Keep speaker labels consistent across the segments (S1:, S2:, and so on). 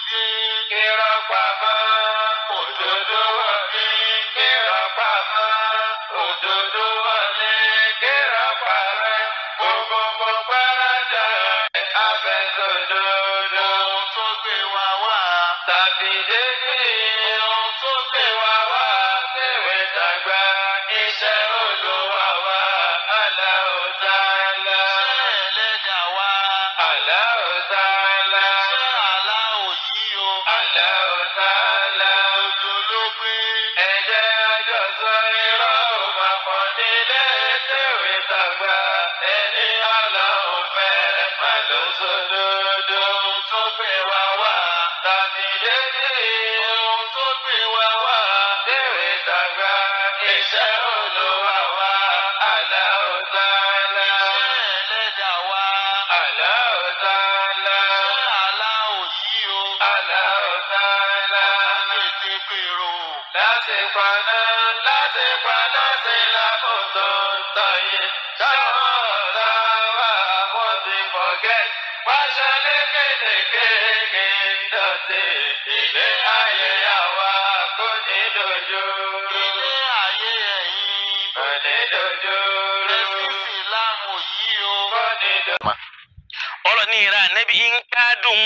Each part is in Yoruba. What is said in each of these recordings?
S1: dé. Irọ́ pamọ́, òdodo wọlé. Irọ́ pamọ́, òdodo wọlé. Irọ́ parẹ́, gbogbo gbọ́dọ̀ abẹ́sọ̀dodo. Ohun tó gbé wa wá. Tàbí dédé. Ohun tó gbé wa wá. Tèwé tàgbà, iṣẹ́ Olúwa wa. Allahu Ta'ala. Iṣẹ́ ẹlẹ́dàá wa. Allahu Ta'ala. Iṣẹ́ aláwọ̀ yìí o. Allahu Ta'ala. Òjò ló gbé. Ẹ̀jẹ̀ àjọsọ irọ́ ò máa pọ̀ nílé tèwé tàgbà. Ẹni Ọlọ́run fẹ́ má ló sódodo. Ohun tó gbé wa wá. Tàbí dédé. Ohun tó gbé wa wá. Tèwé tàgbà. Iṣẹ́ Olúwa wa. Allahu Ta'ala. Iṣẹ́ ẹlẹ́dàá wa. Allahu Ta'ala. Iṣẹ́ aláwọ̀ yìí o. Allahu Ta'ala. Láti gbèrò. Láti paná, láti paná sí lákòótó tọ̀yé. Táwọn ọ̀tá wa wọ́n ti forget. Pàṣẹ lékèélékèé dọ̀tí. Ilé ayé àwa kò ní dojú. Ilé ayé ẹ̀yìn. Kò ní dojú. Ẹ̀sìn Ìsìlámù yìí o. Kò ní dojú.
S2: ọlọ́ni ìra nẹ́bí ń kádùn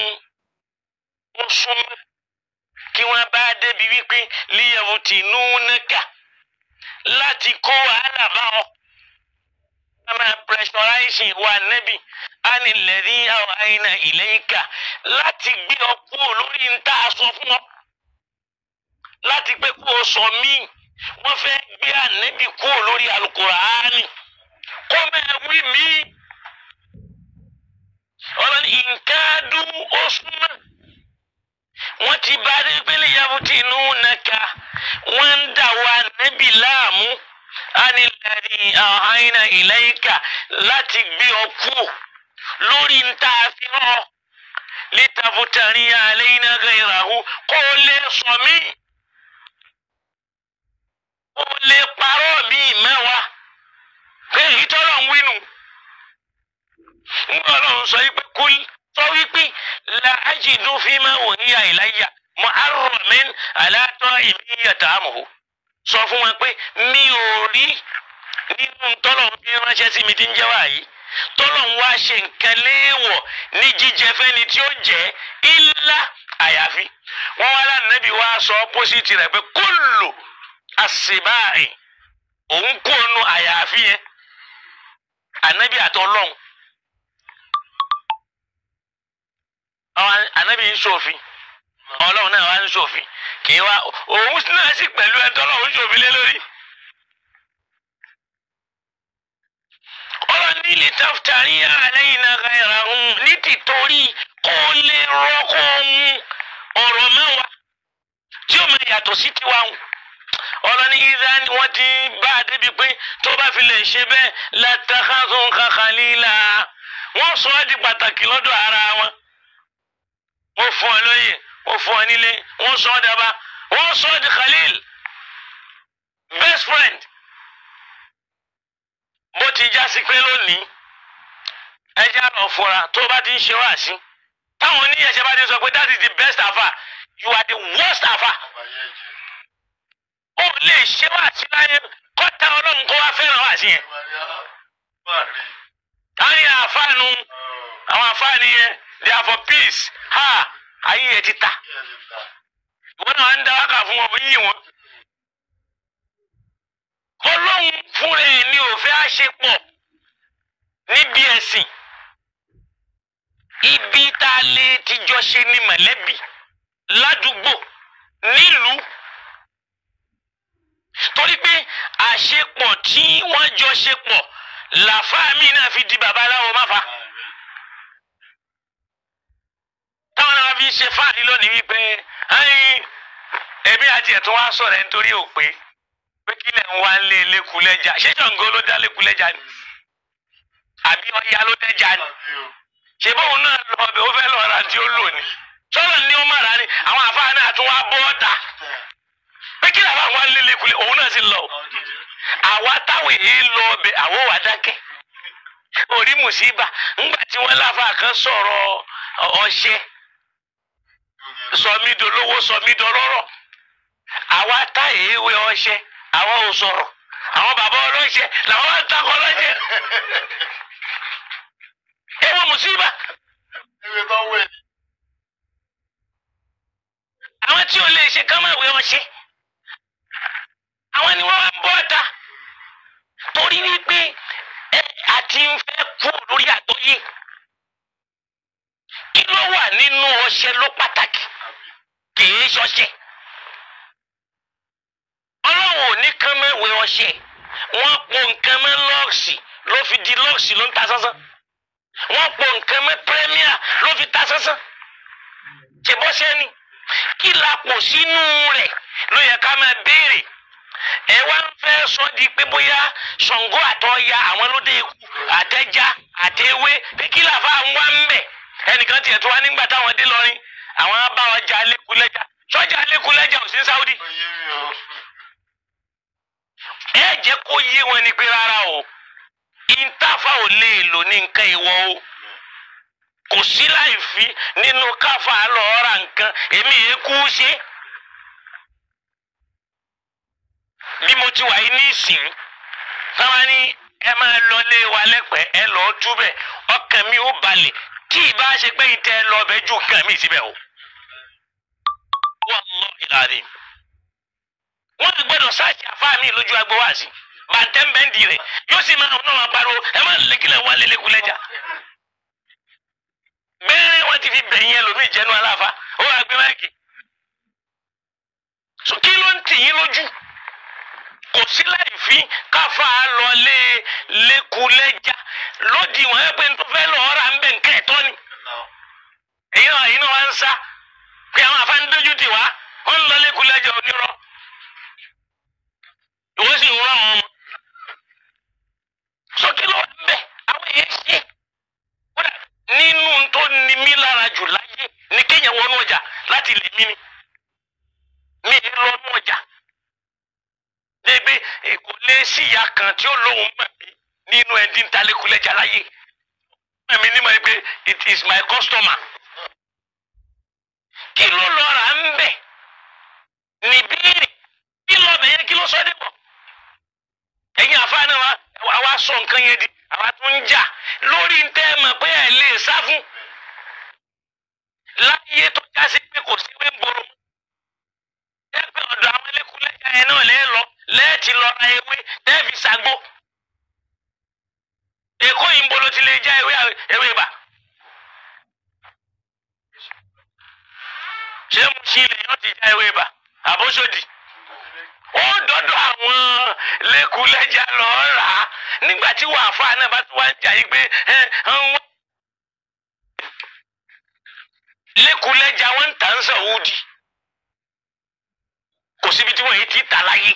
S2: ó súnmọ́ kí wọ́n bá débi wípé líyàwó tì nú nẹ́kà láti kó wàhálà bá ọ. wọ́n máa pressurize wa nẹ́bí á ní lẹ́rí àwọn àyìnà ìlẹ́yìnká láti gbé ọ kúrò lórí ń tá a sọ fún ọ. láti pé kó o sọ míì wọ́n fẹ́ gbé ànẹ́bí kúrò lórí alukùránì kó máa wí míì ọlọ́ni ìǹkádùn osùnmọ́ wọ́n ti bá dé pélé yabuti inú nàka wọ́n ń dà wá nẹ́bí láàmú ánilẹ́rì àhánà ìlẹ́yìnká láti gbé ọ kú lórí ntá àfihàn lítàfùtàrí àlẹ́yìn gẹ̀ẹ́ràhù kó o lè sọ mí kó o lè parọ́ mi mẹ́wàá pé ìtọ́lọ̀ ń wínú ńgbà ọlọ́run sọ wípé kúl sọ wípé la ajidu fima uhiya ilayya muharramin ala ta'imin yata'amuhu sọ fún wọn pé mi ò rí nínú tọ́lọ̀ fi ránṣẹ́ sí mi tí ń jẹ́ wáyé tọ́lọ̀ ń wá ṣe nǹkan léèwọ̀ ní jíjẹ fẹ́ni tí ó jẹ́ illa àyàfi wọ́n wá lánàá bí wàá sọ ọ́pọ́sìtì rẹ̀ pé kullu àṣìbáàrì òun kú ònu àyàfi yẹn ànábì àtọ́lọ́hún àwọn anabi ń ṣòfin ọlọ́run náà wá ń ṣòfin kì í wá òun náà sì pẹ̀lú ẹ̀tọ́ ọlọ́run ń ṣòfin lé lórí. ọlọ́run ní lè taftarí àlẹ́yìn náà ghayra òun ní tìtorí kó lè rọ kó mú ọ̀rọ̀ mẹ́wàá tí ó máa yàtọ̀ sí tiwa ń. ọlọ́ni ìdá ni wọ́n ti bá a débi pé tó bá fi lè ṣe bẹ́ẹ̀ latakhadhuka khalila wọ́n sọ ọ́ di pàtàkì lọ́dọ̀ ara wọn wọ́n fún ọ lóyè wọ́n fún ọ nílé wọ́n sọ ọ́ daba wọ́n sọ ọ́ di khalil best friend bó ti já sí pé lónìí ẹja lọ fura tó bá ti ń ṣe wáàsí táwọn oníyẹ̀ṣẹ̀ bá ti sọ pé that is the best afa you are the worst afa ó lè ṣe wáàsí láyé kọ́ta ọlọ́run kó wá fẹ́ràn wáàsí yẹn táyà àfáànù àwọn àfáàní yẹn they are for peace ha ayé yẹn ti ta wọn náà ń dá wákà fún wọn fún yìí wọn. ọlọ́run fúnra ẹ̀ ní òfin àṣepọ̀ níbi ẹ̀sìn ibi tá a lè tijọ́ ṣe ní mọ̀lẹ́bí ládùúgbò nílùú torí pé àṣepọ̀ tí wọ́n jọ ṣe pọ̀ làfáà mi náà fi di babaláwo máfa. táwọn náà fi ṣe fáàrí lónìí wípé ẹyin ẹbí àti ẹ̀tún wá sọ̀rọ̀ ẹ̀ nítorí òpè pé kí lẹ̀ ń wá lé lẹ́kulẹ́jà ṣé Ṣàngó ló dá lẹ́kulẹ́jà ni àbí Ọya ló dẹ́jà ni ṣé bóun náà lọ ọbẹ̀ ó fẹ́ lọ ra tí ó lò ní sọ́nà ní ó mọ̀ra ni àwọn àfáà náà tún wá bọ́ ọ̀tà pé kí làwọn àwọn lé lẹ́kulẹ́ òun náà sì lọ àwa táwọn èyí lọ ọbẹ̀ àwọ̀ wà dákẹ́ orí mùsíbà ńgbà tí wọ́n láfa kan sọ̀rọ̀ ọṣẹ sọmídolówó sọmídọlọ́rọ̀ àwa tá èèwé ọṣẹ àwa ò sọ̀rọ̀ àwọn bàbá ọlọ́ṣẹ làwọn wá ń takọ ọlọ́ṣẹ ewu mùsíbà
S1: ewé tó wẹ̀ ni.
S2: àwọn tí ò lè ṣe kán máa wé ọṣẹ àwọn ni wọ́n wá ń bọ́ ọ̀tá torí wípé ẹ àti ń fẹ́ kú lórí àgbọ́yé kí ló wà nínú ọṣẹ ló pàtàkì kìí ṣọṣẹ ọlọ́run ò ní kán máa wé ọṣẹ wọ́n po nǹkan mọ́ lọ́ọ̀sì ló fi di lọ́ọ̀sì ló ń ta sánsán wọ́n po nǹkan mọ́ pírẹ́míà ló fi ta sánsán ṣèbọ́ṣẹ́ ni kí la pò sínú rẹ̀ ló yẹ ká máa béèrè ẹ wá ń fẹ́ sọ di pé bóyá Ṣàngó àtọ́ya àwọn lóde ikú àtẹ́já àtẹ́wé pé kí làfa ń wá ń bẹ̀ ẹnìkan tiẹ̀ tó wá nígbà táwọn dé lọrin àwọn bá wọn jà lẹ́kùlẹ́jà sọ́jà lẹ́kùlẹ́jà ò sí ní Saudi
S1: ó yé mi o.
S2: ẹ jẹ́ kó yé wọn ni pé rárá o ìntàfà ò lè lò ní nǹkan ìwọ o kò sí láì fi nínú káfà lọ́ọ́ ra nǹkan èmi yẹn kú ṣe. bí mo ti wà yìí ní ìsìn táwa ní ẹ máa lọ lé wa lẹ́pẹ́ ẹ lọ́ọ́ túbẹ̀ ọkàn mi ò balẹ̀ tí ìbá ṣe pé ìtẹ́ lọ bẹ ju nǹkan mi síbẹ̀ o. wallahi alazim. wọ́n ti gbọ́dọ̀ sáàsì àfáà mi lójú agbo wá sí bàtẹ́ńbẹ́ndì rẹ̀ yóò sì máa náà máa pariwo ẹ má lékilẹ̀ wá lélẹ́kulẹ́jà. bẹ́ẹ̀ wọ́n ti fi bẹ̀yìn ẹlòmíì jẹ́nu aláfa ó wàá gbé máìkì. so kí ló ń tì yín lójú kò sí láì fi káfa lọlé lẹkulẹjà lódì wọn ẹ pé n tó fẹ́ lọ ra ń bẹ nǹkan ẹ̀tọ́ ni èyí náà èyí náà wá ń sá pé àwọn afáàn dójú tì wá wọn ń lọ lẹkulẹjà onírọ́ ìwọ sì ń rán wọn mọ sókè ló wà ń bẹ àwọn èyí ṣe kódà nínú tó ní mí lára jù láyé ní kéèyàn wọnú ọjà láti lè mí ni mi ì lọ́nú ọjà dégbé kò lè sí ìyá kan tí ó lóun mọ̀ mí nínú ẹni ntàlékulẹ̀jà láyé mọ̀ mí nímọ̀ pé it is my customer. kí ló lọ rà ń bẹ̀ níbíìrì kí lọ bẹ̀ yẹn kí ló sọ dé bọ̀. ẹ̀yin àfáàní wa àwa sọ nǹkan yẹn di àwa tó ń jà lórí ntẹ́ mọ̀ pé ẹ̀ lè sá fún. láyé tó já sí pé kò sí wé ń gbòòrò ẹ pé ọ̀dọ̀ àwọn ẹlẹ́kùnlẹ́jà yẹn náà lẹ́ẹ̀ lọ lẹ́ẹ̀tì lọ ra ewé tẹ́ẹ̀fì ṣàgbó èkó yìí ń bolo ti lè já ewé ewé ibà ṣé mo ṣí ilẹ̀ yóò ti já ewé ibà àbóṣòdì ó dọ́dọ̀ àwọn lẹ́kùnlẹ́jà lọ rà á nígbà tí wàá fà náà bá tún wá ń jà yí pé ẹ ń wá lẹ́kùnlẹ́jà wọn ń tà ń sàn wúdi kò síbi tí wọ́n yìí ti tà láyé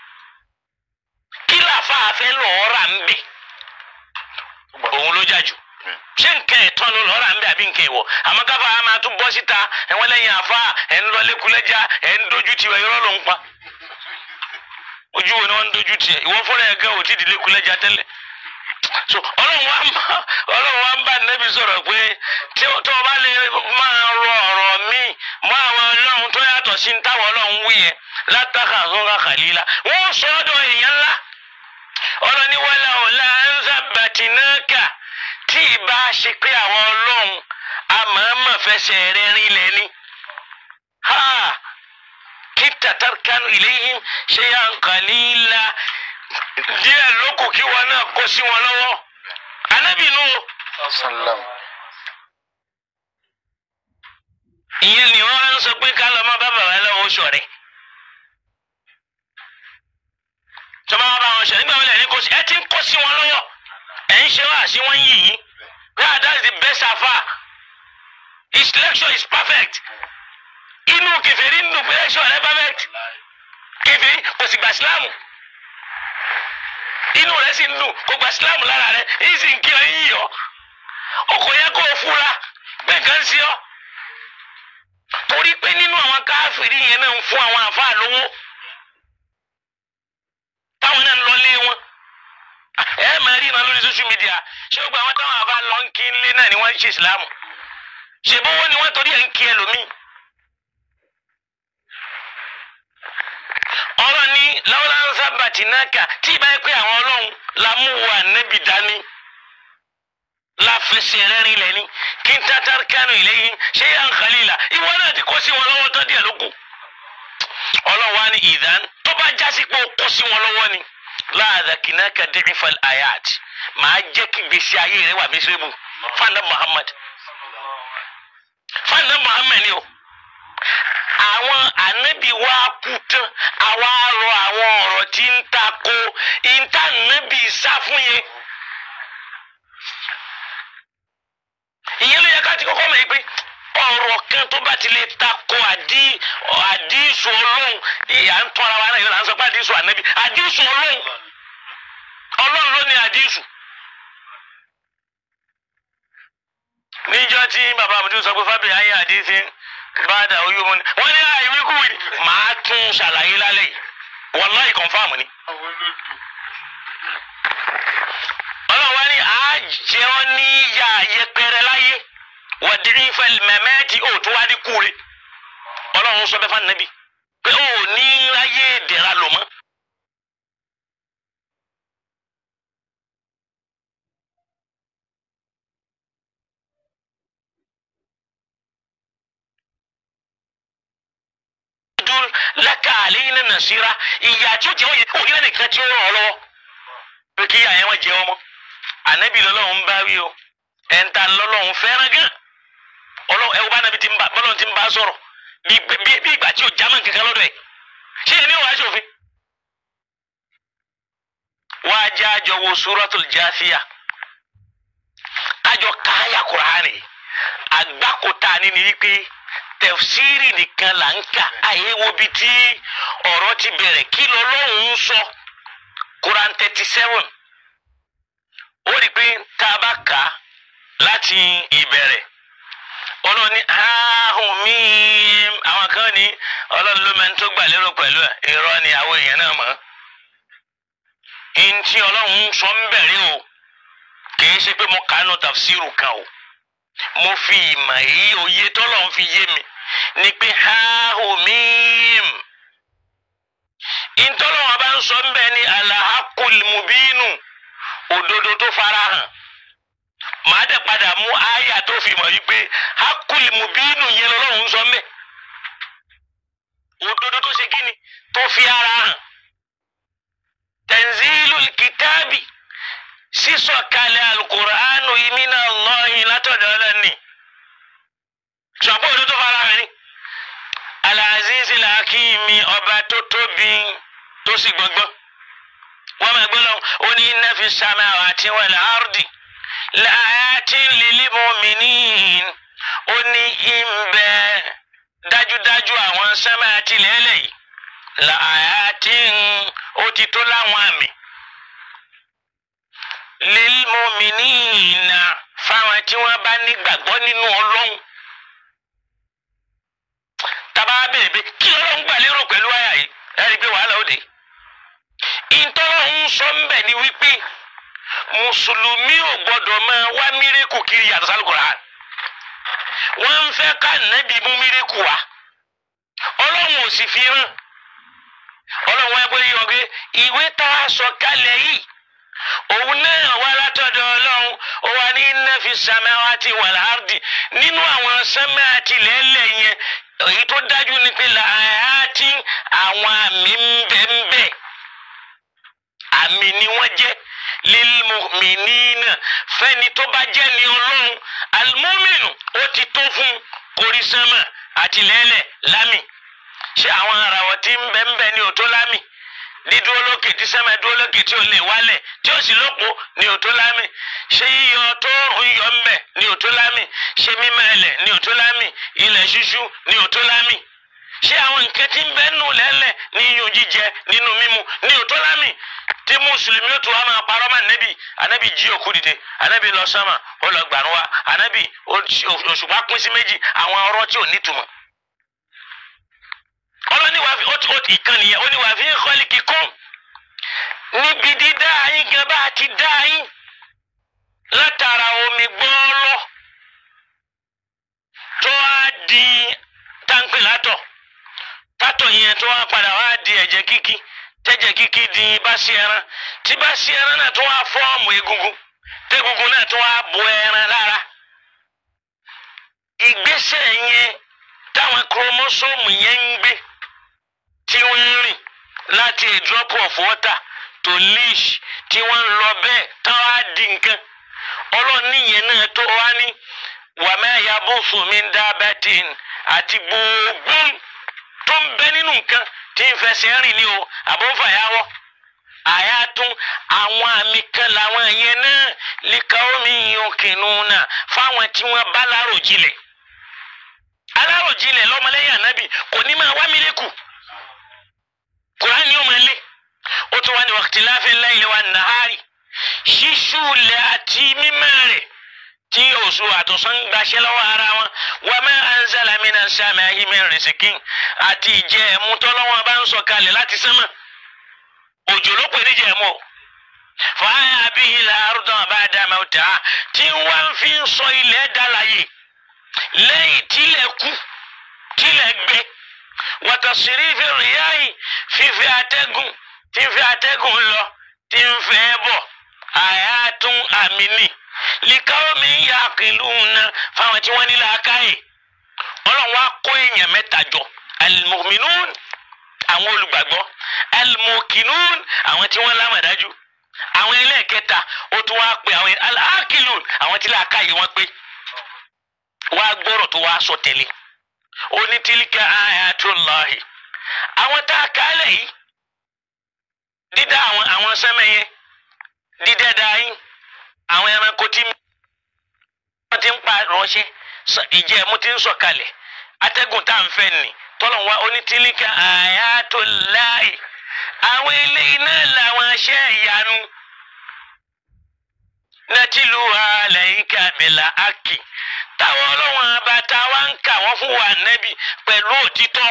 S2: kí làáfàá fẹ́ lọ́ọ́ rà ń bẹ̀ òun ló jà jù ṣé nǹkan ẹ̀tọ́ ló lọ́ọ́ rà ń bẹ̀ àbí nǹkan ìwọ̀ àmọ́ káfà á máa tún bọ́ síta ẹ̀wọ́n lẹ́yìn àfa ẹ̀ ń lọ lékulẹ́já ẹ̀ ń dojú tiwẹ̀ irọ́ ló ń pa ojú wo ni wọ́n ń dojú tiẹ̀ ìwọ fúnra ẹ̀ gan ò tí ì di lékulẹ́já tẹ́lẹ̀ so ọlọ́run wa ń bá ọlọ́run wa ń bá nẹ́bí sọ̀rọ̀ pé tí tó o bá lè máa rọ ọ̀rọ̀ míì mọ́ àwọn ọlọ́run tó yàtọ̀ sí ní táwọn ọlọ́run wí yẹn látàkà sọ́ra kàlílà wọ́n sọ ọ́ dọ̀ èèyàn ńlá ọlọ́ni wàlà ọ̀la ń sábàtì náà kà tí ìbá ṣe pé àwọn ọlọ́run àmọ́ọ́mọ́ fẹsẹ̀ rẹ̀ rinlẹ̀ ni. ha kí tatarkanu ilayhim shay'an qalila díẹ̀ lókù kí wọn náà kó sí wọn lọ́wọ́ anábìínú
S1: sallam.
S2: ìyẹn ni wọ́n ń sọ pé ká lọ má bá bàbá lọ́wọ́ oṣù rẹ̀ tọ́ba wa bá wọn ṣe nígbà wọlé ẹni kò sí ẹ ti ń kó sí wọn lọ́wọ́ ẹ̀ ń ṣe wá sí wọn yìí yìí yeah that's the best afa his lecture is perfect inú kẹfẹ́rí nínú pé lecture rẹ perfect kẹfẹ́rí kò sì gbà sílámù inú rẹ sì ń dùn kò gbà sílámù lára rẹ èyí sì ń kí ọ yín yọ ọkọ yẹ kó o fura pé nǹkan ń sí ọ torí pé nínú àwọn káfíìrì yẹn náà ń fún àwọn àfáà lówó táwọn náà ń lọlé wọn ẹ máa rí iná lórí social media ṣé gbogbo àwọn táwọn àfáà lọ ń kí nlé náà ni wọ́n ń ṣe ìsìlámù ṣèbówó ni wọ́n torí ẹ̀ ń kí ẹlòmíì lọ́wọ́lá ń sábà tì náà kà tí ìbá yẹ pé àwọn ọlọ́run la mú wa nẹ́bì dání la fẹsẹ̀ rẹ́rìn lẹ́ni kí n tata kánú ìlẹ́yìn ṣé yà ń khalila ìwọ náà ti kó sí wọn lọ́wọ́ tán díẹ̀ ló kù ọlọ́run wa ní ìdán tó bá jásí pé ó kó sí wọn lọ́wọ́ ni láàdà kìnnàkà dẹ́rẹ́fà ayat màá jẹ́ kí gbèsè ayé rẹ wà mísírẹ́bù fanda muhammad fanda muhammad ni o àwọn ànábì wa kú tán àwa rọ àwọn ọ̀rọ̀ tí ń ta ko ìta ànábì sá fún yẹn. ìyẹn ló yẹ ká ti kọ́kọ́ mọ̀ yìí pé ọ̀rọ̀ kan tó bá ti lè ta ko àdí àdísù ọlọ́run ìyá ń tọ́ ara wa náà yóò là ń sọ pé àdísù ànábì àdísù ọlọ́run ọlọ́run ló ní àdísù. níjọ́ tí bàbá àmúdú sọ pé fábíyì ayé àdísì bàdà oyún mu ni wọ́n ní àìwíkú wì máa tún ṣàlàyé lálẹ́ yìí wàláì kọ̀ǹfàmù ni. ọlọ́run wá ní àjẹ́ ọ ní yà yẹpẹrẹ láyé wàdìrí fẹ́ mẹ́mẹ́tì ò tó wá ní kúre ọlọ́run sọ bẹ́ẹ̀ fún ànábì pé ó ní láyé dẹ̀ra lò mọ́. dúró lẹ́ka àléyìn náà nàṣírà ìyá tí ó jẹ́ wọ́n yẹ kó yẹ nìkan tí ó ràn ọ́ lọ́wọ́ pé kí ìyá yẹn wọ́n jẹ ọmọ ànábì lọ́lọ́run bá wí o ẹ̀ńtà lọ́lọ́run fẹ́ràn gan ọlọ́run ẹ̀wọ́n bá nàbí bọ́lọ́run ti ń bá sọ̀rọ̀ bí bí- bí ìgbà tí ò jámọ́ kankan lọ́dọ̀ ẹ̀ ṣé ẹni wàá ṣòfin. wàá jẹ́ àjọ wo suratul Jathiyah kájọ káyà kùránì àgbákòtà ni ni wípé tẹfsiri nìkan là ń kà àyè wo bi tí ọ̀rọ̀ ti bẹ̀rẹ̀ kí lọ́lọ́run ń sọ Quran thirty seven ó rí i pé tá a bá kà á láti ìbẹ̀rẹ̀ ọlọ́run ní ahùn mí àwọn kan ní ọlọ́run ló máa ń tó gbà lérò pẹ̀lú ẹ̀ irọ́ ni àwọn èèyàn náà mọ̀ ntí ọlọ́run ń sọ ń bẹ̀rẹ̀ o kì í ṣe pé mo kàánú tafsiru kan o mo fi ìmọ̀ èyí òye tọ́lọ́run fi yé mi ni pé ahùmíìm ìtọ́lọ́wọ́n bá ń sọ ń bẹ ní alahakul mubinu òdodo tó farahàn màá dẹ̀ padà mú àyà tó fi mọ̀ wípé hakul mubinu yẹn lọ́lọ́run ń sọ ń bẹ òdodo tó ṣe kíni tó fi ara hàn tanzilul kitabi sísọ̀kalẹ̀ alukuraanu imina Allahi látọ̀dọ̀ ọlọ́ni ṣùgbọ́n òdodo tó fara hàn ni alazizi làákìmí ọba tó tóbi tó sì gbọngbọn wọn máa gbọ́ lọ́wọ́ ó ní inna fi samawati wal ardi laayatin lil mu'minin ó ní ìmbẹ dájúdájú àwọn sánmà àti lẹ́lẹ̀ yìí laayatin ó ti tó láwọn àmì lil mu'minina fáwọn tí wọ́n bá nígbàgbọ́ nínú Ọlọ́run taba béèrè pé kí ọlọ́run gbà lérò pẹ̀lú àyà yìí ẹ rí i pé wàhálà ó dé. ìtọ́lọ́run sọ ń bẹ̀ ni wípé mùsùlùmí ò gbọ́dọ̀ máa wá mírèkù kiri yàtọ̀ sálùkùrà. wọ́n ń fẹ́ ká nẹ́bí mú mírèkù wá. ọlọ́run ò sì fi hàn. ọlọ́run wá gbé yọ pé ìwé tá a sọ kalẹ̀ yìí òun náà wá látọ̀dọ̀ ọlọ́run ó wà ní inna fi samawati wal ardi nínú àwọn sánmà àti lẹ́lẹ̀ yẹn èyí tó dájú ni pé làáyàtì àwọn àmì ń bẹ ń bẹ àmì ni wọ́n jẹ́ lilmu'minina fẹ́ni tó bá jẹ́ ní ọlọ́run almuminu ó ti tó fún korísánmà àti lẹ́lẹ̀ lámì ṣé àwọn àràwọ̀ tí ń bẹ ń bẹ ní òtó lámì dídúró lókè tí sẹ́mà dúró lókè tí ò lè wálẹ̀ tí ó sì lópo ní òtó lámì ṣé yíyọ tó ń yọ ń bẹ̀ ní òtó lámì ṣé mímọ́ ẹlẹ̀ ní òtó lámì ilẹ̀ ṣíṣú ní òtó lámì ṣé àwọn nǹkan tí ń bẹ nù lẹ́lẹ̀ ní iyùn jíjẹ nínú mímu ní òtó lámì tí mùsùlùmí ó tún wá máa parọ́ mọ́ ànábì ànábì jí òkú dìde ànábì lọ sánmà ó lọ gbàrún wa ànábì òṣùpá pín sí méjì àwọn ọ̀rọ̀ tí ò nítumọ̀ ọlọ́ni wàá fi ó ti ó ti ìkànnì yẹn ó ní wàá fi ń kọ́lé kíkún níbi dídá yín gan bá a ti dá yín látara omi gbọ́ọ́lọ́ tó á di táǹpì látọ̀ tátọ̀ yẹn tó wá padà wá di ẹ̀jẹ̀ kíkí tẹ́jẹ̀ kíkí dín bá sí ẹran tí bá sí ẹran náà tó wá fọ́ọ̀mù egungun tẹ́gungun náà tó wá bo ẹran lára ìgbésẹ̀ yẹn táwọn kúrómọ́sọ́ọ̀mù yẹn ń gbé tí wọ́n ń rìn láti a drop of water to leash tí wọ́n ń lọ bẹ́ẹ̀ táwọn á di nǹkan ọlọ́ọ̀ni yẹn náà tó wá ní wàmẹ́ yabusu min dabatin àti gbogbo tó ń bẹ nínú nǹkan tí ń fẹsẹ̀ rìn ní o àbọ̀fàyàwọ̀ àyàtún àwọn àmì kan làwọn yẹn náà lìkà omi yòókìnnú náà fáwọn tí wọ́n bá láròjinlẹ̀ aláròjinlẹ̀ lọ́mọlẹ́yìn ànábì kò ní máa wá mílíkù kùránì ó máa lé ó tún wá ní waqtilafil layli wan nahari ṣíṣú lẹ̀ àti mímọ́ rẹ̀ tí oṣù àtọ̀sán ń gbaṣẹ́ lọ́wọ́ ara wọn wa ma anzala minas samai min rizqin àti ìjẹ́ ẹ̀mú tọ́lọ́wọ́n bá ń sọ̀kalẹ̀ láti sánmà òjò ló pè níjẹ̀ ẹ̀mú o fàáyà bihi al-arda ba'da mawtiha tí wọ́n fi ń sọ ilẹ̀ dálàyè lẹ́yìn tílẹ̀ kú tílẹ̀ gbẹ wa tasrifi riyahi fífi atẹ́gùn tí ń fi atẹ́gùn lọ tí ń fẹ́ bọ̀ àyàtún àmì ni likaomi yaqiluna fáwọn tí wọ́n ní làákàyè ọlọ́run wa kó èèyàn mẹ́ta jọ almu'minun àwọn olùgbàgbọ́ almuqinun àwọn tí wọ́n lámàdájú àwọn ẹlẹ́ẹ̀kẹta ó tún wá pé àwọn aláàkìlùn àwọn tí làákàyè wọn pé wá gbọ́rọ̀ tó wá sọ tẹ̀lé onítílíkà ayatullahi àwọn tá a kálẹ̀ yìí dídá àwọn àwọn sẹ́mẹ̀ yẹn dídẹ́dá yín àwọn ẹranko tí wọ́n ti ń pa ránṣẹ́ ìjẹ́ ẹ̀mú ti ń sọ̀kalẹ̀ atẹ́gùn tá à ń fẹ́ nì tọ́lọ̀ wá onítílíkà ayatullahi àwọn eléyìí náà làwọn aṣẹ́ ìyanu natilu alayka bil haqqi táwọn ọlọ́wọ́n abata wa ń kà wọ́n fún wa nẹ́bí pẹ̀lú òtítọ́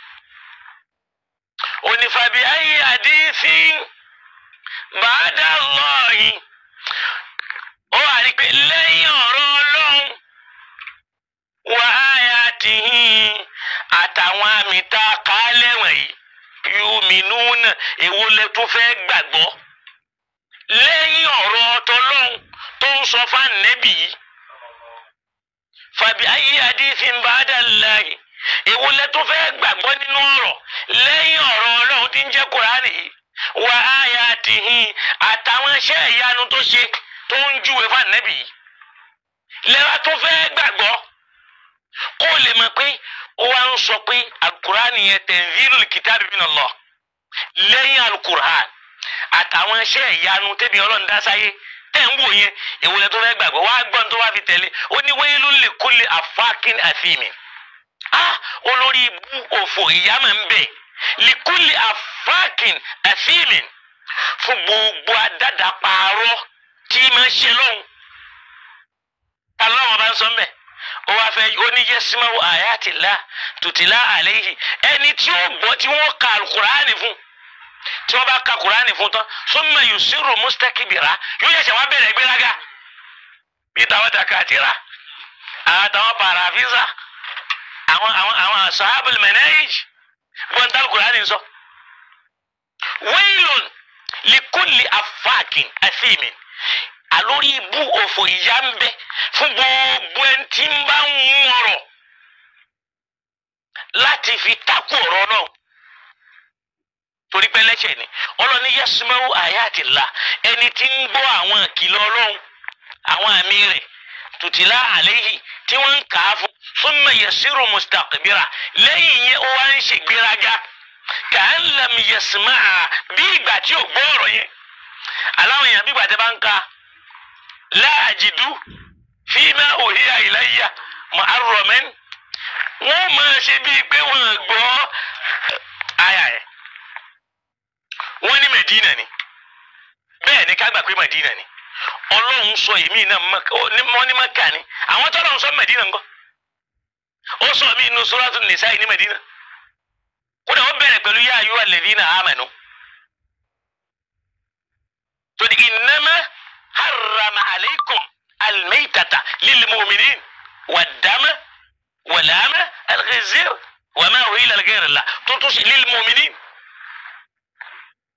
S2: onífàbí ayé àdínsí bàádà lọ́ọ̀yìn ó wà ní pé lẹ́yìn ọ̀rọ̀ ọlọ́run wà áyà tìhín àtàwọn àmì tá a kà á lẹ́wọ̀n yìí yùmínúnà èwo lẹ tún fẹ́ gbàgbọ́ lẹ́yìn ọ̀rọ̀ ọtọlọ́run tó ń sọ fún ànẹ́bì yìí fàbí ayé àdínsí bàádà láàyè èwo lẹ tún fẹ́ gbàgbọ́ nínú ọ̀rọ̀ lẹ́yìn ọ̀rọ̀ ọlọ́run tí ń jẹ́ kúránì yìí wà áyà tìhín àtàwọn iṣẹ́ ìyanu tó ṣe tó ń júwe fún ànẹ́bì yìí lẹ́wà tó fẹ́ gbàgbọ́ kó lè mọ̀ pé ó wá ń sọ pé alukurani yẹn tanzilul kitabi min Allah lẹ́yìn alukurani àtàwọn iṣẹ́ ìyanu tẹ́bi ọlọ́run dá sáyé tẹ́ ń wò yẹn èwo lẹ tó fẹ́ gbàgbọ́ wá gbọ́n tó wá fi tẹ̀lé ó ní wailul likulli affakin athimin ah olórí ibú òfò ìyá máa ń bẹ likulli affakin athimin fún gbogbo adada pààrọ̀ tí máa ń ṣe lóhùn alọ́wọ́n bá ń sọ ń bẹ̀ ó wá fẹ́ oníyẹ́símáwò àyàtìlá tùtìlá àléyìí ẹni tí ó gbọ́ tí wọ́n ka kùránì fún tí wọ́n bá ka kùránì fún tán summa yusiru mustakbira yóò yẹ̀sẹ̀ wá bẹ̀rẹ̀ gbéraga bí táwọn dàkàtìrà àwọn táwọn pàràfíìsà àwọn àwọn àwọn sahabul manahij gbọ́n tá kùránì sọ. wailun likulli afáàkìn àfíìmìn àlórí ibú òfò ìyá ń bẹ fún gbogbo ẹni tí ń bá ń mú ọ̀rọ̀ láti fi takú ọ̀rọ̀ náà torí pé lẹ́sẹ̀ ni ọlọ́ni yasumẹ́wò àyàtìlá ẹni tí ń gbọ́ àwọn ìkìlọ̀ ọlọ́run àwọn àmì rẹ̀ tùtìlá àléyìí tí wọ́n ń kà á fún súnmọ́ yasiru mustakbira lẹ́yìn yẹn ó wá ń ṣègbéraga kàn lam yasma'a bí ìgbà tí ò gbọ́ ọ̀rọ̀ yẹn aláwọn èèyàn bí ìgbà tí a bá ń ka láàjìdú fíìmà òhìyà ìlàyà muharraman wọ́n máa ṣe bíi pé wọ́n gbọ́ àyà ẹ̀ wọ́n ní Medina ni bẹ́ẹ̀ ni ká gbà pé Medina ni ọlọ́run sọ èmi náà wọ́n ní Maka ni àwọn tó lọ́run sọ Medina ńkọ́ ó sọ mí inú Suratul Nisa ní Medina kódà ó bẹ̀rẹ̀ pẹ̀lú yá ayú alladhina amanu tó ní innama harrama alaykum almaytata lilmu'minin wad-dama wal-lahma al-khinzir wa ma uhilla li ghayri Allah tó tún sí lilmu'minin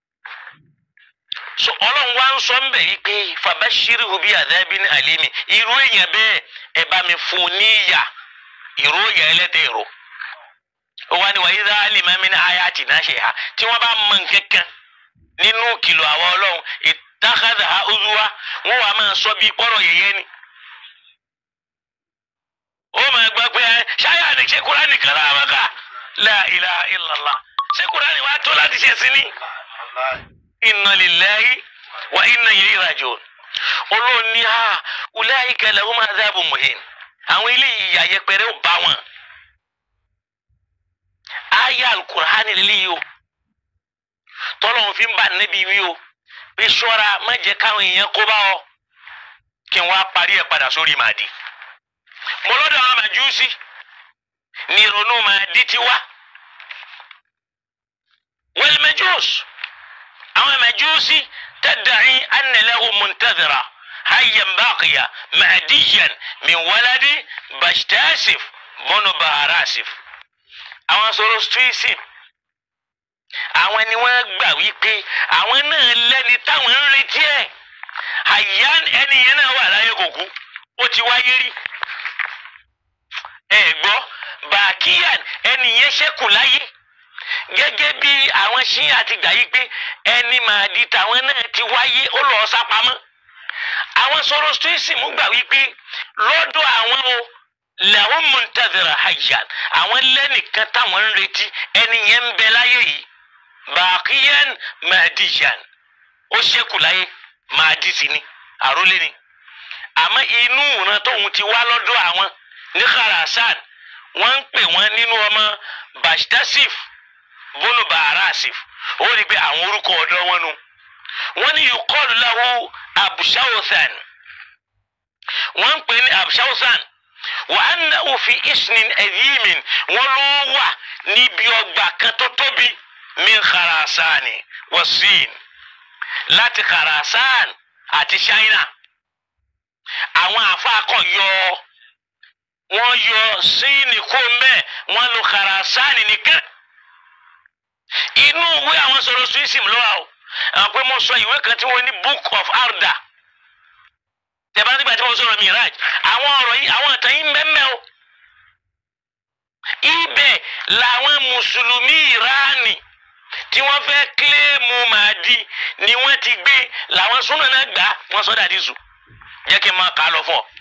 S2: so ọlọ́run wá ń sọ ń bẹ̀ yí pé fabashirihu bi adhabin alimi irú èèyàn bẹ́ẹ̀ ẹ bá mi fún un ní ìyà ìró ìyà ẹlẹ́tẹ̀ ìró ó wá ní wa idha alima min ayatina shay'a tí wọ́n bá mọ nǹkankan nínú kìlọ̀ àwọn ọlọ́run ittakhadhaha uzwa wọ́n wàá máa sọ bí pọ́rọ̀ yẹ̀yẹ́ ni ó máa gbọ́ pé ẹ ṣáyà ni ṣé Kùránì kan lára wọn kà la ilaha illallah ṣé Kùránì wàá tó láti ṣe sí ni inna lillahi wa inna ilayhi raji'un olóòn ní ha ulaika lahum adhabun muhin àwọn ilé ìyà yẹpẹrẹ ò bá wọn aya alukur'ani lélẹ́yìí o tọ́lọ́hún fi ń bá níbi wí o pé ṣọ́ra má jẹ́ káwọn èèyàn kó bá ọ kí n wá parí ẹ̀ padà sórí màdì mo lọ́dọ̀ àwọn màjúsí ní ìrònú màdì ti wá wal majus àwọn màjúsí tadda'i anna lahu muntadhira hayyan baqiya mahdiyan min waladi bashtasif bọ́nu baharasif àwọn sọ̀rọ̀ stoicism àwọn ni wọ́n gbà wípé àwọn náà lẹ́ni táwọn ń retí ẹ̀ àyàn ẹni yẹn náà wà láyé kò kú ó ti wáyé rí ẹ gbọ́ bàkíyàn ẹni yẹn ṣẹ́kù láyé gẹ́gẹ́ bí àwọn ṣíyàn ti gbà yí pé ẹni màá di tàwọn náà ti wáyé ó lọ́ọ́ sápamọ́ àwọn sọ̀rọ̀ stoicism gbà wípé lọ́dọ̀ àwọn o làwọn muntazira hayyan àwọn lẹ́nìkan táwọn ń retí ẹni yẹn ń bẹ láyé yìí bàkíyàn mahdiyan ó ṣẹ́kù láyé mahdi sí ni àrólé ni àmọ́ inú ìran tóun ti wá lọ́dọ̀ àwọn ní kharasan wọ́n ń pè wọ́n nínú ọmọ bashtasif bónú baharasif ó rí i pé àwọn orúkọ ọ̀dọ́ wọn nu wọ́n ní yuqalu lahu abshawthan wọ́n ń pè ní abshawthan wa annahu fi isnin adhimin wọ́n ló wà níbi ọgbà kan tó tóbi min kharasani wa sin láti kharasan àti china àwọn àfáàkọ yọ wọ́n yọ síìnì kó mbẹ wọ́n lo kharasani nìkan inú ìwé àwọn sọ̀rọ̀ suisim lọ́wọ́ o àwọn pé mo sọ ìwé kan tí wọ́n ní book of arda tẹ̀bá nígbà tí mo sọ̀rọ̀ miraj àwọn ọ̀rọ̀ yìí àwọn ìtàn yìí mẹ́mẹ́ o ibẹ̀ làwọn mùsùlùmí ìránì tí wọ́n fẹ́ kílẹ̀mù màdí ni wọ́n ti gbé làwọn súnà náà gbà wọ́n sọ dàdí sùn jẹ́ kí n máa kà á lọ fún ọ.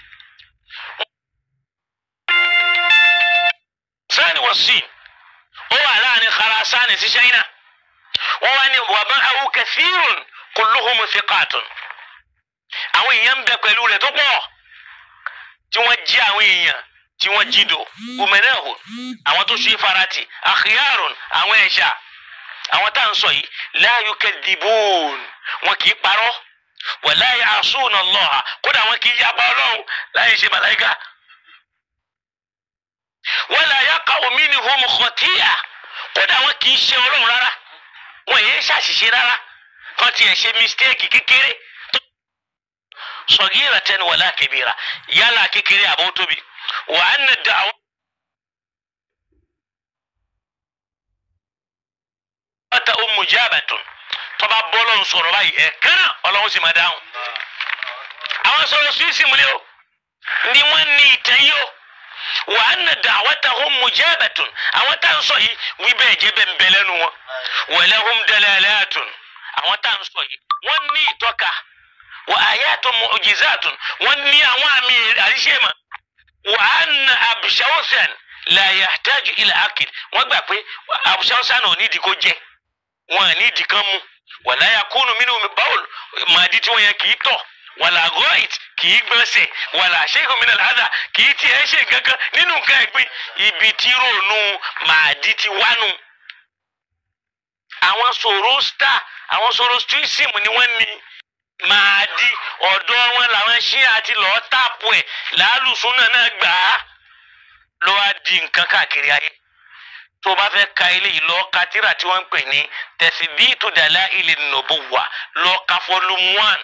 S2: sani wọ sí ó wà láàrin Kharasani sí China wọ́n wá ní wàbá àwọn kathirun kulluhum thiqatun àwọn èèyàn ń bẹ pẹ̀lú rẹ̀ tó pọ̀ tí wọ́n jí àwọn èèyàn tí wọ́n jí do umenahun àwọn tó ṣe farati akhyarun àwọn ẹ̀ṣà àwọn tá à ń sọ yìí la yukadhibun wọn kì í parọ́ wala ya'suna Allah kódà wọn kì í yapa ọlọ́run láyé ṣe màláìka wala yaqa'u minhum khati'a kódà wọn kì í ṣe ọlọ́run rárá wọn yéé ṣàṣìṣe rárá kan tiẹ̀ ṣe mistake kékeré صغيرة ولا كبيرة يلا كيكري أبو توبي وأن الدعوة أم مجابة tọba bọlọ ń sọ̀rọ̀ báyìí ẹ kánà Ọlọ́run sì máa dáhùn àwọn sọ̀rọ̀ suwisi mu ni o ni wọn ní ìtàn yìí o wa anna da'watahum mujabatun àwọn tá à ń sọ yìí wí bẹ́ẹ̀ jẹ́ bẹ́ẹ̀ ń bẹ lẹ́nu wọn wa lahum dalalatun àwọn tá à ń sọ yìí wọ́n ní ìtọ́ka wa ayatun mu'jizatun wọ́n ní àwọn àmì àríṣẹ́mà wa anna abshawsan la yahtaju ila akil wọ́n gbà pé abshawsan ò nídìí kó jẹ wọn à nídìí kan mú wala yakunu minhu bawl màdí tí wọ́n yẹn kì í tọ̀ wàlà gọ́ìt kì í gbọ́nsẹ̀ wàlà shay'un min al-adha kì í tiẹ̀ ṣe kankan nínú nǹkan ẹ̀gbin ibi tí ròónù màdí ti wánu. àwọn sòrò star àwọn sòrò strism ni wọ́n ní màdí ọ̀dọ́ wọn làwọn ṣí àti lọ́ọ́ tààpù ẹ̀ làálùsùn náà náà gbà á ló wá di nǹkan káàkiri ayé tó o bá fẹ́ ka eléyìí lọ ka tírà tí wọ́n ń pè ní tẹ̀síbíìtù dalaili nubuwwa lọ ka volume one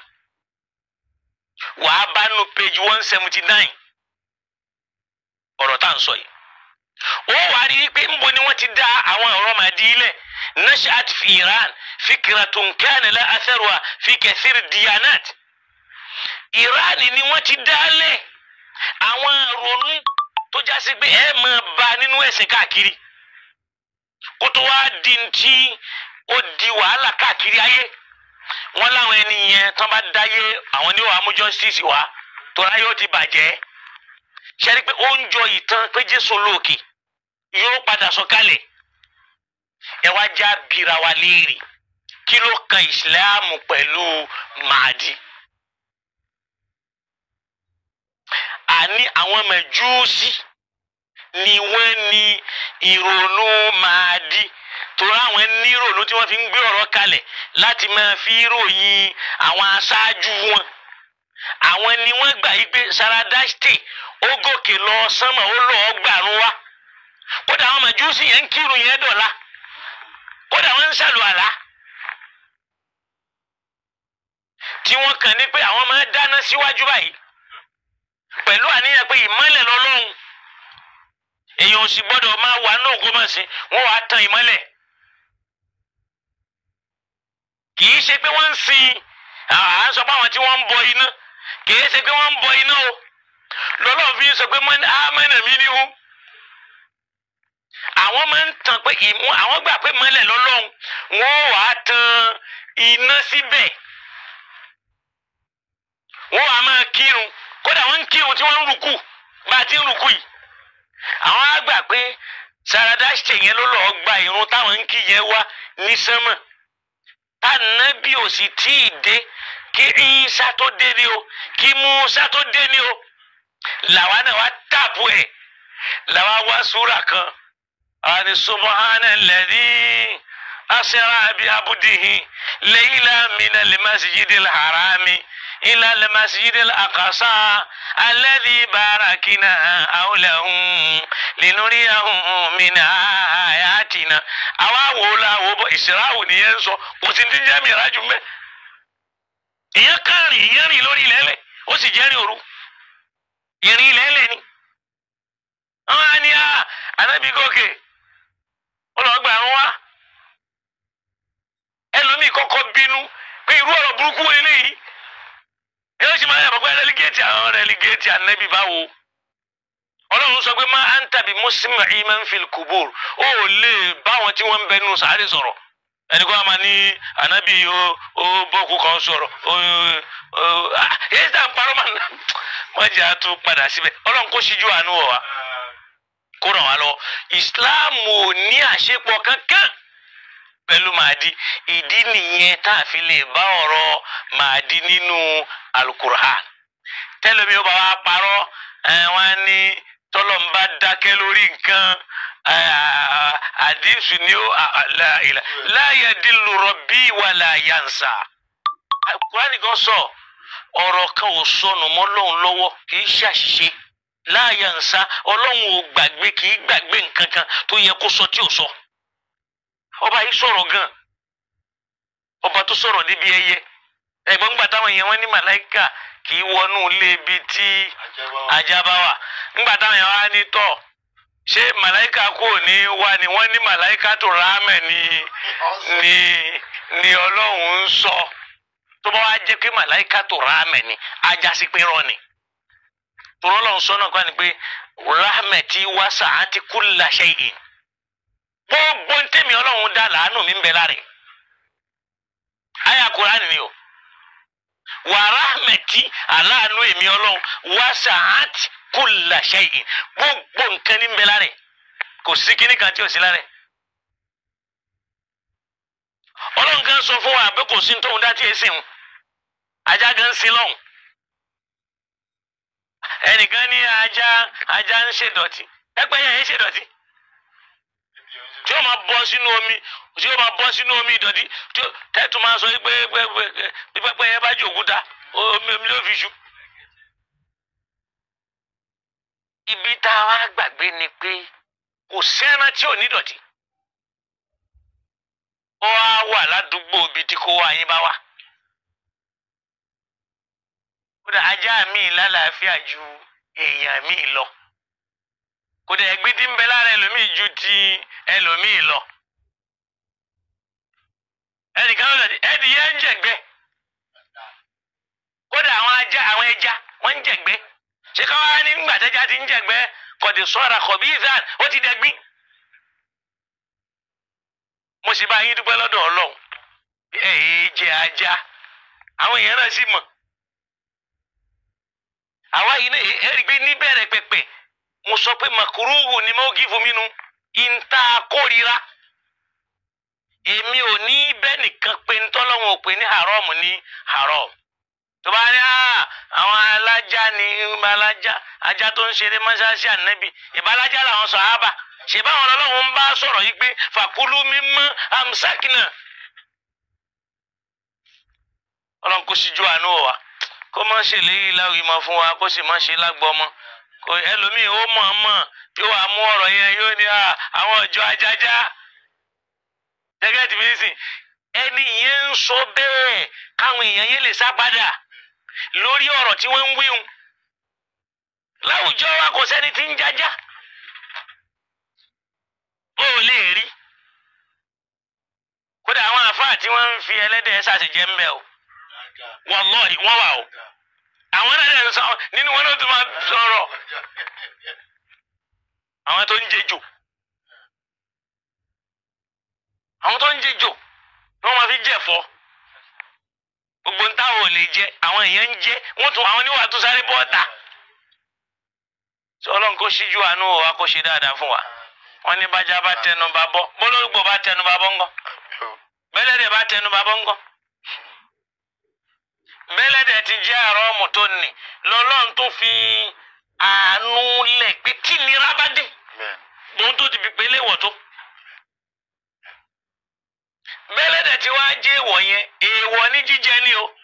S2: wàá bá nu page one seventy nine ọ̀rọ̀ tá à ń sọ yìí ó wà á rí i pé nbo ni wọ́n ti dá àwọn ọ̀rọ̀ màdí ilẹ̀ nashat fi iran fikratun kana la atharuha fi kathir diyanat iran ni wọ́n ti dálẹ̀ àwọn ronú tó jásí pé ẹ máa bá nínú ẹ̀sìn káàkiri kó tó wá di ti ó di wàhálà káàkiri ayé wọn láwọn ẹni yẹn tán bá dáyé àwọn ní wàá mú justice wá tọ́lá yóò ti bàjẹ́ ṣẹ́ni pé ó ń jọ ìtàn pé jésù lóòkè yóò padà sọ̀kalẹ̀ ẹ wá já bira wa léèrè kí ló kan ìsìláàmù pẹ̀lú màdí. àní àwọn mẹjúùsì ni wọ́n ní ìrònú màdí torí àwọn ní ìrònú tí wọ́n fi ń gbé ọ̀rọ̀ kalẹ̀ láti máa fi ròyìn àwọn aṣáájú wọn àwọn ni wọ́n gbà yí pé saradashte ó gòkè lọ sánmọ̀ ó lọ́ọ́ gbàrún wá kódà àwọn mẹjúùsì yẹn ń kírun yẹn dọ̀la kódà wọ́n ń ṣàlùwàlá tí wọ́n kàn ní pé àwọn máa dáná síwájú báyìí pẹ̀lú àníyàn pé ìmọ́lẹ̀ lọ́lọ́run èèyàn ò sì gbọ́dọ̀ máa wà náà kó máa sìn wọ́n wàá tan ìmọ́lẹ̀ kì í ṣe pé wọ́n ń sin à ń sọ pé àwọn tí wọ́n ń bọ iná kì í ṣe pé wọ́n ń bọ iná o lọ́lọ́run fi ń sọ pé ámẹ́nà mi ni ó àwọn máa ń tàn pé ìmú àwọn gbà pé mọ́lẹ̀ lọ́lọ́run wọ́n wàá tan iná síbẹ̀ wọ́n wàá máa kírun kódà wọ́n ń kírun tí wọ́n ń rùkù bá a ti ń rùkù yìí àwọn á gbà pé saradashite yẹn ló lọ́ọ́ gba irun táwọn ń kí yẹn wá ní sánmọ̀ tànàbí ò sì tí ì dé kí Ìsá tó dé ni o kí Mùsá tó dé ni o làwa náà wá tààpù ẹ̀ làwa wá súrà kan àwọn ni subahana alladhi asra bi abdihi layla min al-masjidil harami. إلى المسجد الأقصى الذي باركنا حوله لنريه من آياتنا àwa wo la wo bọ ìsirahù nìyẹn sọ kò sí ti jẹ́ mìíràn jù mẹ́. ìyẹn kan rìn ìyẹn rìn lórí ilẹ̀ẹ́lẹ̀ ó sì jẹ́ rìn òru ìrìn ilẹ̀ẹ́lẹ̀ ni. wọ́n á ní ànábì gòkè ó lọ gbà wọ́n wá. ẹlòmíì kọ́kọ́ bínú pé irú ọ̀rọ̀ burúkú wo eléyìí yóò sì máa yàgbọ́ pé rẹ́lígẹ́tì àwọn rẹ́lígẹ́tì ànábì báwo ọlọ́run sọ pé má à ń tàbí mùsùlùmí ìmọ̀ ń fi kùbùr ó lè bá wọn tí wọ́n ń bẹ nínú sàárè sọ̀rọ̀ ẹni kó a máa ní ànábì ó ó bọ́ọ̀kú kan sọ̀rọ̀ ó ó èyí tá à ń parọ́ máa ná wọ́n jẹ́ àtún padà síbẹ̀ ọlọ́run kó ṣíjú àánú wọ̀ wá kó ràn wá lọ ìsìláàmù ò ní àṣepọ̀ kankan pẹ̀lú màdí ìdí nìyẹn tá a fi lè bá ọ̀rọ̀ màdí nínú alukur'an tẹ́lẹ̀mí ó bá wa parọ́ wọ́n ní tọ́lọ́mbà dákẹ́ lórí nǹkan àdínsù ni ó láyé dìlù rọ̀bì wà láyànsà alukur'an nìkan sọ ọ̀rọ̀ kan ò sọnù mọ́ lọ́hùn lọ́wọ́ kì í ṣàṣìṣe láyànsà ọlọ́hun ò gbàgbé kì í gbàgbé nǹkan kan tó yẹ kó sọ tí ò sọ. So ọba yìí sọ̀rọ̀ gan ọba tó sọ̀rọ̀ níbi ẹyẹ ẹ̀gbọ́n gbà táwọn èèyàn wọn ní màláìkà kì í wọnú ilé ibi tí ajá bá wà ńgbà táwọn èèyàn wá ní tọ̀ ṣé màláìkà kò ní wá ni wọ́n ní màláìkà tó rámẹ̀ ni ni ni ọlọ́run ń sọ tó bá wá jẹ́ pé màláìkà tó rámẹ̀ ni ajá sí pé rọ ni tòrọ́ lọ́run sọ náà kọ́ ni pé rámẹ̀ tí wá sàátì kulla shay'in gbogbo ntẹ́mi ọlọ́run dá làánú mi ń bẹ láre àyà Kùránì ni o wàrà mẹtí aláàánú èmi ọlọ́run wá sàáàtì kulla shay'in gbogbo nǹkan ní ń bẹ láre kò sí kíní kan tí ò sí láre ọlọ́run kan sọ fún wa pé kò sí tóun dá tí e sìn ajá gan sí lọ́hùn ẹnìkan ní ajá ajá ń ṣèdọ̀tí ẹgbẹ́ yẹn ń ṣèdọ̀tí tí ó máa bọ́ sínú omi tí ó máa bọ́ sínú omi ìdọ̀tí tí ó tẹ́tù máa sọ pé pẹ́pẹ́ yẹn bá jẹ òkúta omi omi ló fi ṣu. ibi tá a wá gbàgbé ni pé kò sẹ́ran tí ò ní dọ̀tí. ó wá wà ládùúgbò ibi tí kò wá yín bá wà. kódà ajá mi lálàáfíà ju èèyàn mi lọ. kò dẹ̀ ẹ̀gbin tí ń bẹ lára ẹlòmíì ju ti ẹlòmíì lọ. ẹnìkan ló dẹ̀ ẹdì yẹn ń jẹ̀gbẹ́ kódà àwọn ajá àwọn ẹja wọ́n ń jẹ̀gbẹ́ ṣé káwá ní ńgbà tẹ́já ti ń jẹ̀gbẹ́ kọ̀dé sọ́ra kọ̀bí ìzán ó ti dẹ̀gbin. mo sì bá yín dúpẹ́ lọ́dọ̀ ọlọ́run ẹ̀ ẹ́ jẹ ajá àwọn èèyàn náà sì mọ̀ àwa yìí náà ẹ rí i pé níbẹ̀rẹ̀ pẹ̀pẹ̀ mo sọ pé makuruhu ni mo gí fún mi nu ìta kórira èmi ò ní bẹ́ẹ̀ nìkan pé ntọ́lọ́wọ̀n ò pé ní haram ní haram tó bá ní "Ah, àwọn alájà ní alájà ajá tó ń ṣeré mọ́ṣáláṣí ànábì ìbálájà làwọn sàhábà ṣèbáwọn ọlọ́run ń bá sọ̀rọ̀ yìí pé fàkúlù mímọ́ amsakina ọlọ́run kò síjú àánú wa kó má ṣe léyìí láwùí mọ́ fún wa kó sì má ṣe lágbọ́mọ́ kò ẹlòmíì ó mọ̀ ọ́n mọ̀ yóò wá mú ọ̀rọ̀ yẹn yóò ní "Ah, àwọn ìjọ ajájá gẹ́gẹ́ tí mi sìn ẹni yẹn ń sọ bẹ́ẹ̀ káwọn èèyàn yẹn lè sá padà lórí ọ̀rọ̀ tí wọ́n ń wíhun láwùjọ wa kò sẹ́ni tí ń jájá ó lè rí kódà àwọn àfáà tí wọ́n ń fi ẹlẹ́dẹ̀ ṣàṣejẹ́ ń bẹ̀ o wallahi wọ́n wà o àwọn náà dẹ̀ ń sọ nínú wọn náà tún máa sọ̀rọ̀ àwọn tó ń jẹjò àwọn tó ń jẹjò ni wọ́n máa fi jẹ̀fọ́ gbogbo ń táwọn ò lè jẹ àwọn èèyàn ń jẹ wọ́n tún àwọn oníwà tó sáré bọ́ọ̀ta sọ ọlọ́run kó ṣíjú àánú wa kó ṣe dáadáa fún wa wọ́n ní bájá bá tẹnu bá bọ́ bólógbò bá tẹnu bá bọ́ ńgọ́ bẹ́lẹ́dẹ̀ bá tẹnu bá bọ́ ńgọ́ bẹ́lẹ́dẹ̀ ti jẹ́ àrọ́ọ̀mù tó nì lọ́lọ́run tó fi àánú lẹ̀ pé kí nira bá dé ohun tó ti fi pélé wọ̀ tó. bẹ́lẹ́dẹ̀ tí wàá jẹ́ èèwọ̀ yẹn èèwọ̀ ní jíjẹ ni o.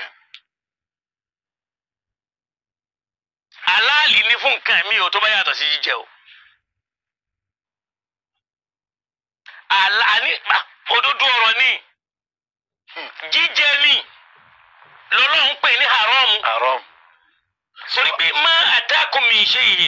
S2: aláàlì ní fún nǹkan mi ò tó bá yàtọ̀ sí jíjẹ o. àlá ní à, òdodo ọ̀rọ̀ ni jíjẹ ni lọ́lọ́run pè ní haramu
S3: haram
S2: torí pé má àtàkùn mi ṣe yìí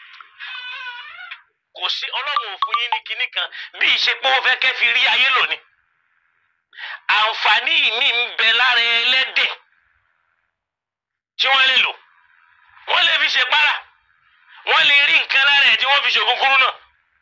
S2: kò sí ọlọ́run ò fún yín ní kinní kan bí ìṣe pé ó fẹ́ kẹ́ fi rí ayé lónìí àǹfààní mi ń bẹ lára ẹlẹ́dẹ̀ tí wọ́n lè lò wọ́n lè fi ṣe para wọ́n lè rí nǹkan lára ẹ̀ tí wọ́n fi ṣògùn kúrú náà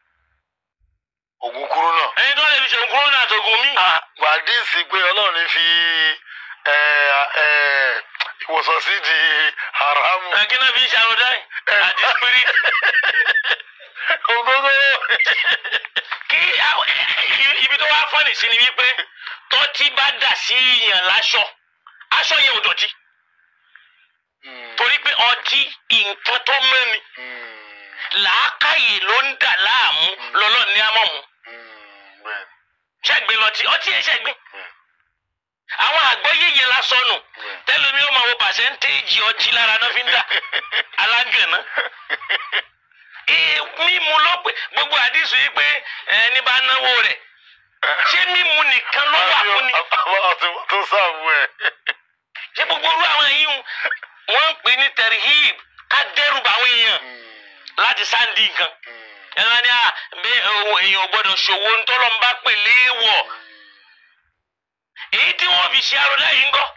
S3: ògùn kúrú náà.
S2: ẹni tó lè fi ṣògùn kúrú náà àtògùn míì.
S3: gbàdísì pé ọlọ́run ní fi ẹ, ẹ, ìwòsàn sí di haramu.
S2: akínà fi ṣàròdá àti spirit
S3: ògógó.
S2: kí àwọn- ibi tó wá fọ́nì sí ni wípé tọ́tí bá dà sí yàn láṣọ aṣọ yẹn ò dọ̀tí torí pé ọtí nǹkan tó mẹ́ni làákàyè ló ń dà láàmú lọ́lọ́ ní amọ̀mú ṣẹ́gbẹ́ lọtí ọtí yẹn ṣẹ́gbẹ́ àwọn àgbọ́yé yẹn la sọnù tẹ́lómi ó máa wo pàṣẹ́ntéèjì ọtí lára náà fi ń dà alágànná ee mímu ló pé gbogbo àdìsù yìí pé ẹni bá náwó rẹ̀ ṣé mímu nìkan ló wà fún ni
S3: àwọn tó sáàbù ẹ.
S2: ṣé gbogbo orú àwọn yìí ń wọ́n ń pè ní tẹ̀rìhìb ká dẹ́rù bá àwọn èèyàn láti sáǹdì nǹkan ẹ̀rọ ni à bẹ́ ohun èèyàn ò gbọ́dọ̀ ṣòwò ńtọ́lọ́ ń bá pè léèwọ̀ èyí tí wọ́n fi ṣe arọ́lá yìí ń gọ́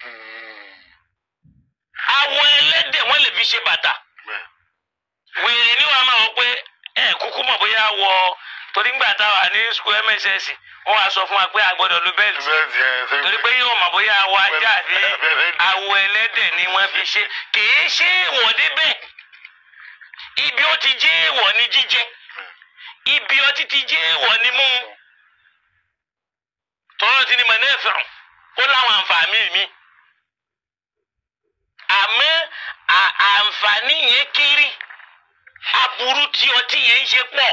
S2: awọ ẹlẹ́dẹ̀ wọ́n lè fi ṣe bàtà wèrè ni wàá máa wọ pé ẹ kúkú mọ̀ bóyá wọ torí ńgbà táwa ní school mss wọ́n wá sọ fún wa pé a gbọ́dọ̀ lu bẹ́ẹ̀lì torí pé yóò mọ̀ bóyá awọ ajá àbí awọ ẹlẹ́dẹ̀ ni wọ́n fi ṣe kìí ṣe èèwọ̀ débẹ̀ ibi ó ti jẹ́ èèwọ̀ ní jíjẹ ibi ọtí ti jẹ́ èèwọ̀ ní mímu tọ́lọ́ ti ní mọ̀ náà fẹ̀rùn ó láwọn àǹfààní mi àmọ́ à- àǹfààní yẹn kéré aburú tí ọtí yẹn ń ṣe pọ̀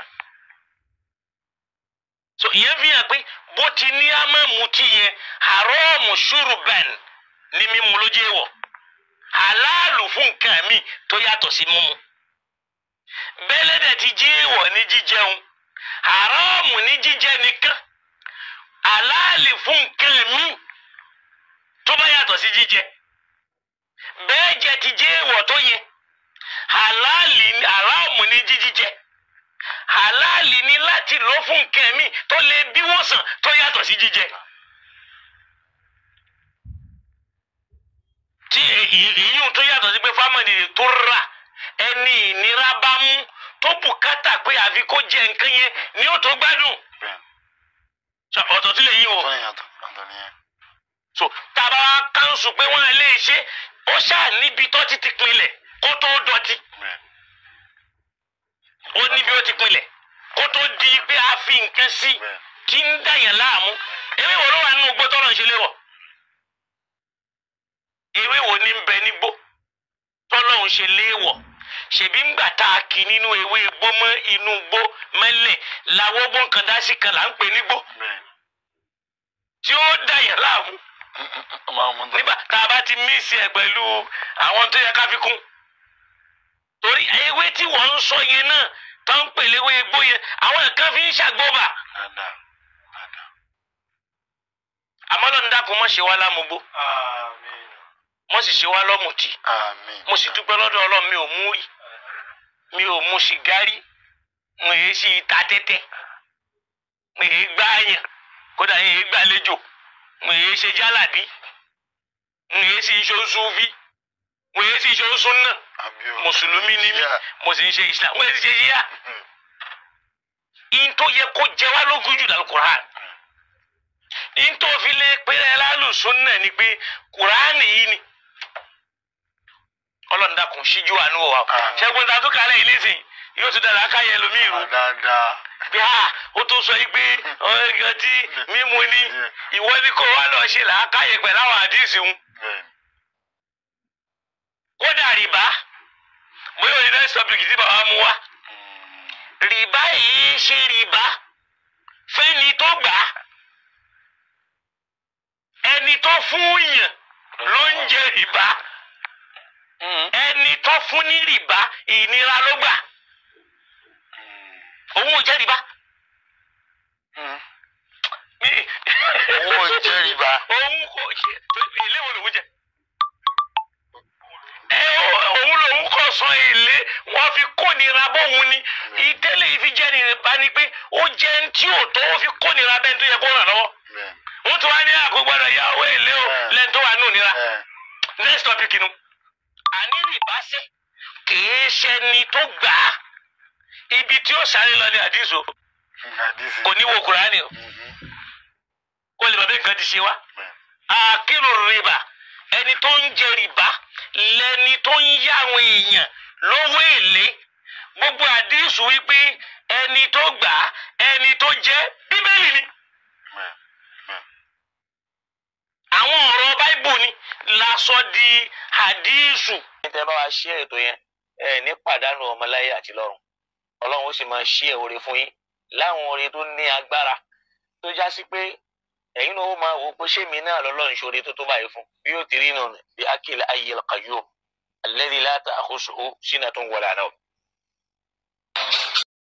S2: so ìyẹn fi hàn pé bó ti ní amámutí yẹn haramu ṣuruban ní mímu ló jẹ́ wọ̀ halálù fún nǹkan mi tó yàtọ̀ sí mímu bẹ́lẹ́dẹ̀ ti jẹ́ wọ̀ ní jíjẹun haramu ní jíjẹ nìkan halálì fún nǹkan mi tó bá yàtọ̀ sí jíjẹ bẹ́ẹ̀ jẹ ti jẹ́ wọ̀ tó yẹ halali ni haramu ni jíjíjẹ halali ni láti lò fún nǹkan mi tó lè bí wòsàn tó yàtọ̀ sí jíjẹ. tí ìyún tó yàtọ̀ sí pé fámìlì tó rà ẹni ìnira bá mú tó bùkátà pé àfi kó jẹ nǹkan yẹn ni ó tó gbádùn.
S3: bẹ́ẹ̀
S2: Ṣé ọ̀tọ̀ tí lè yí o.
S3: tó yàtọ̀ ọ̀tọ̀ nìyẹn.
S2: so tábà wá kánṣu pé wọ́n lè ṣe ó ṣáà níbi tó ti ti pinlẹ̀ kó tó dọ̀tí
S3: bẹ́ẹ̀
S2: ó níbi ó ti pinlẹ̀ kó tó di pé a fi nǹkan sí
S3: bẹ́ẹ̀
S2: tí ń dàyàn láàmú ewé wo ló wà nínú igbó tọ́lọ̀ ń ṣe léwọ̀ ewé wo ní ń bẹ nígbó tọ́lọ̀ ń ṣe léwọ̀ ṣèbí ńgbà tá a kì nínú ewé igbó mọ́ inú igbó mẹ́lẹ̀ làwọn ogbó kan dá sí kan là ń pè nígbó
S3: bẹ́ẹ̀
S2: tí ó dàyàn láàmú
S3: máa mú tó.
S2: nígbà tá a bá ti mísì ẹ pẹ̀lú àwọn tó yẹ ká fi kún torí ewé tí wọ́n ń sọ yẹn náà tó ń pèlè ewé igbó yẹn àwọn nǹkan fi ń ṣàgbọ́bà
S3: dáadáa dáadáa.
S2: àmọ́ lọ́nà dákun mọ́ ṣe wá lámugbó
S3: àmín
S2: mọ́ sì ṣe wá lọ́mùtì
S3: àmín.
S2: mo sì dúpẹ́ lọ́dọ̀ ọlọ́run mi ò mú rí mi ò mu sìgárì mo èé sí ta tẹ́tẹ́ mo èé gbáàyàn kódà yẹn èé gbàlejò mo èé ṣe jálàbí mo èé sí iṣẹ́ oṣù fi mo èé sí iṣẹ́ oṣù náà
S3: àbí o.
S2: mùsùlùmí ni mí
S3: Yeah.
S2: mo sì ń ṣe islam mo sì ṣe yíyá
S3: Mm.
S2: in tó yẹ kó jẹ wá lógún jù lálù quran in tó fi lé péré lálùsùn náà ni pé quran yìí ni ọlọ́run dákun ṣíjú àánú wa
S3: Àmín.
S2: ṣẹ́gun ta tó kálẹ̀ yìí nísìnyí yóò tún dára káyẹ ẹlòmíì rú
S3: dáadáa.
S2: bí a ó tún sọ yìí pé ọ̀gá tí mímu ni ìwọ ni kò wá lọ ṣe làákàyè pẹ̀lú àwọn àdìsí wọn
S3: bẹ́ẹ̀
S2: kódà rìbá bóyá òní next topic tí bàbá mu wá rìbá yìí ṣe rìbá fẹ́ni tó gbà á ẹni tó fún yàn ló ń jẹ rìbá ẹni tó fún ní rìbá ìnira ló gbà òun ò jẹ rìbá.
S3: Òun ò jẹ rìbá.
S2: òun kò jẹ èlé wo lòun jẹ. ẹ ó- òun lòun kò san èlé wọn fi kónira bóun ni ìtẹ́lẹ̀ yìí fi jẹ́ rìbá ni pé ó jẹ́ ń tí ò tó ó fi kónira bẹ́ẹ̀ tó yẹ kó ràn lọ́wọ́
S3: bẹ́ẹ̀
S2: wọ́n tún wá ní àkógbọ́dọ̀ yá owó èlé o
S3: Ẹ.
S2: lẹ́nu tó wà nù nira
S3: ẹ̀
S2: next topic nu. àní rìbáṣẹ́ kìí ṣẹni tó gbà á ibi tí ó sáré lọ ní àdìsó
S3: àdìsí.
S2: kò ní wo kùránì o
S3: Mhm.
S2: kó lè bàbá nǹkan ti ṣe wá.
S3: bẹ́ẹ̀
S2: àkírò rìbá ẹni tó ń jẹ rìbá lẹni tó ń yá àwọn èèyàn lówó èlé gbogbo àdìsó wípé ẹni tó gbà á ẹni tó jẹ bíbélì ni.
S3: bẹ́ẹ̀ bẹ́ẹ̀.
S2: àwọn ọ̀rọ̀ báíbù ni lásọ di hadísù. níta bá wa ṣí ètò yẹn ẹ ní pàdánù ọmọláyé àti lọ́run ọlọ́run ó sì máa ṣí ẹ̀ oore fún yín láwọn oore tó ní agbára tó já sí pé ẹ̀yin náà ó máa wò ó pé ṣé mi náà lọ́lọ́run ṣoore tó tó báyìí fún bí yóò ti rí nù bí akil ayyil qayyum alladhi la ta'khusuhu sinatun wala nawm